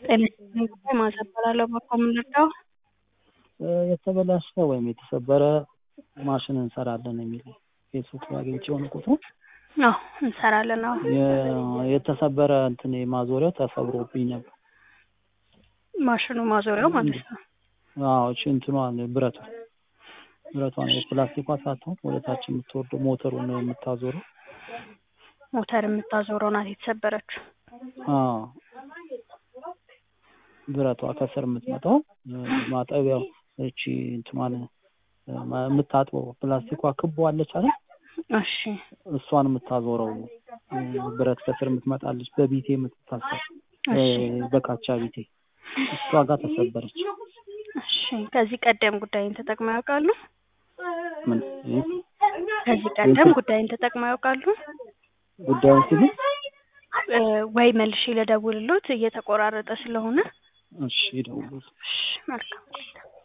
ጤና ይስጥልኝ ማዛ እባላለሁ። በኮም ልርዳው? የተበላሸ ወይም የተሰበረ ማሽን እንሰራለን የሚል ፌስቡክ ላይ አግኝቼ የሆነ ቁጥሩ አዎ እንሰራለን። አዎ የ- የተሰበረ እንትን ማዞሪያው ተሰብሮብኝ ነበር። ማሽኑ ማዞሪያው ማለት ነው። አዎ እሺ እንትኗን ብረቷ ብረቷን የፕላስቲኳ ሳትሆን ወደ ታች የምትወርደው ሞተሩን የምታዞረው ሞተር የምታዞረው ናት የተሰበረችው። አዎ ብረቷ ከስር የምትመጣው ማጠቢያው እቺ እንትኗን የምታጥበው ፕላስቲኳ ክቦ አለች አይደል? እሺ እሷን የምታዞረው ብረት ከስር የምትመጣለች በቢቴ የምትታሰር እሺ በካቻ ቢቴ እሷ ጋር ተሰበረች። እሺ ከዚህ ቀደም ጉዳይን ተጠቅመው ያውቃሉ? ምን ከዚህ ቀደም ጉዳይን ተጠቅመው ያውቃሉ? ጉዳዩን ሲሉ እ ወይ መልሼ ልደውልሎት እየተቆራረጠ ስለሆነ እሺ ይደውሉ። እሺ መልካም ቆይታ